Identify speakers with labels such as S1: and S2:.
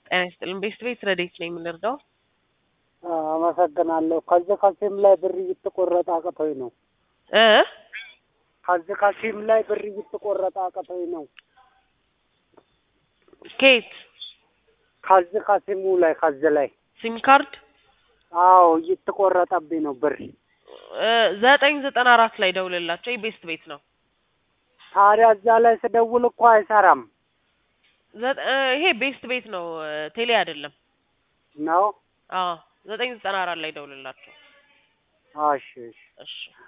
S1: ጤና ይስጥልን። ቤስት ቤት ረዴት ነው የምንረዳው?
S2: አመሰግናለሁ። ከዚህ ከሲም ላይ ብር እየተቆረጠ አቅቶኝ ነው።
S1: እ
S2: ከዚህ ከሲም ላይ ብር እየተቆረጠ አቅቶኝ ነው።
S1: ኬት
S2: ከዚህ ከሲሙ ላይ ከዚህ ላይ
S1: ሲም ካርድ
S2: አዎ እየተቆረጠብኝ ነው ብር።
S1: እ ዘጠኝ ዘጠና አራት ላይ ደውልላቸው። ይህ ቤስት ቤት ነው።
S2: ታዲያ እዛ ላይ ስደውል እኮ አይሰራም
S1: ዘጠ- እ ይሄ ቤስት ቤት ነው፣ እ ቴሌ አይደለም።
S2: ነው።
S1: አዎ ዘጠኝ ዘጠና አራት ላይ ደውልላቸው።
S2: እሺ እሺ
S1: እሺ